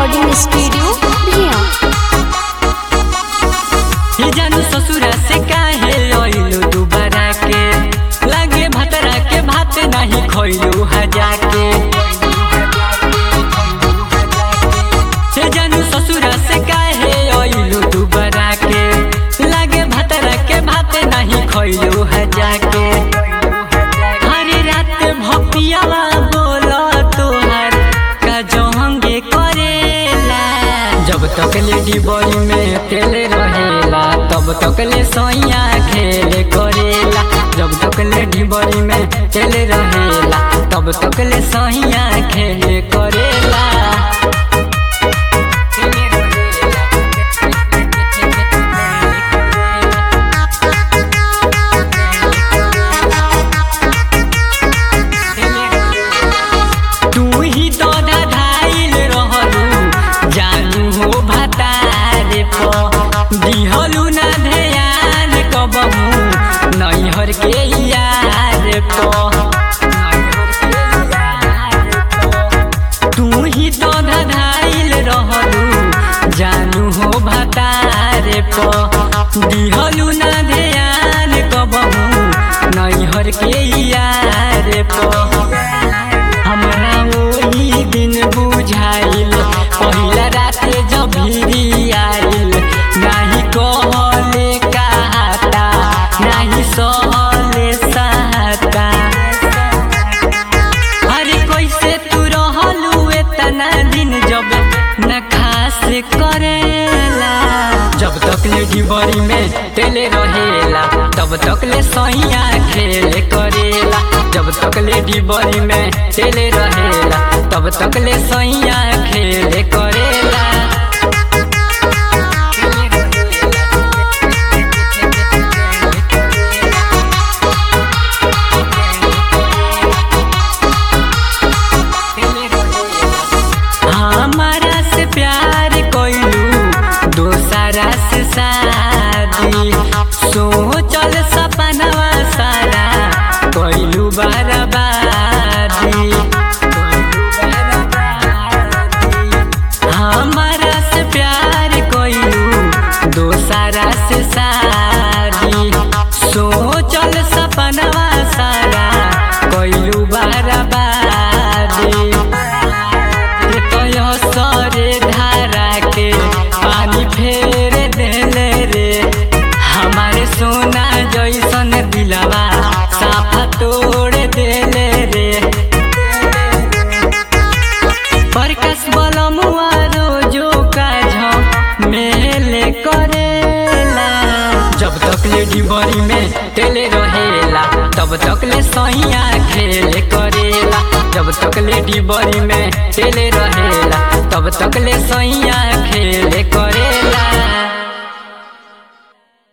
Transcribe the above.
recording studio भिया ही जानू ससुरा से काहे लइलू दुबारा के लागे भतरा के भात नहीं खइलू हजा के हे जानू ससुरा से काहे लइलू दुबारा के लागे भतरा के भात नहीं खइलू हजा के हरे रात भपियावा बोला तोहर का जहंगे करेला जब तक लेडी बॉडी में तेल रहेला तब तक ले सैया खेले करेला जब तक लेडी बॉडी में तेल रहेला तब तक ले सैया खेले करेला तू ही तो धाइल रहलू जानू हो भतारे प दिहलू ना ध्यान कबहू नैहर के यार प तू ही तो धाइल रहलू जानू हो भतारे प दिहलू ना ध्यान कबहू नैहर के यार प हमरा ओही दिन बुझाइल पहिला रात जब भिरी आइल नाही कहले कहता नाही सहले सहता अरे कैसे तू रहलू एतना दिन जब न खास करेला जब तक ले डिबरी में तेले रहेला तब तक ले सैया खेले करेला जब तक ले डिबरी में तेले रहेला तब तक ले सैया खेले करेला हमारा से प्यार कोइलू दोसरा से शादी सोचल सपनवा सारा कोइलू बर्बादी हमारा से प्यार कोइलू दोसरा से शादी सोचल सपनवा सारा कोइलू बर्बादी तय सरे धारा के पानी फेर देले रे हमारे सोना जैसन दिलवा साफा तोड़ देले रे प्रकाश बलमुआ रोजो का झम मेले करेला जब तक ले डिबरी में तेले रहेला तब तक ले सैया खेले करेला जब तक ले डिबरी में तेले रहेला तब तक ले सैया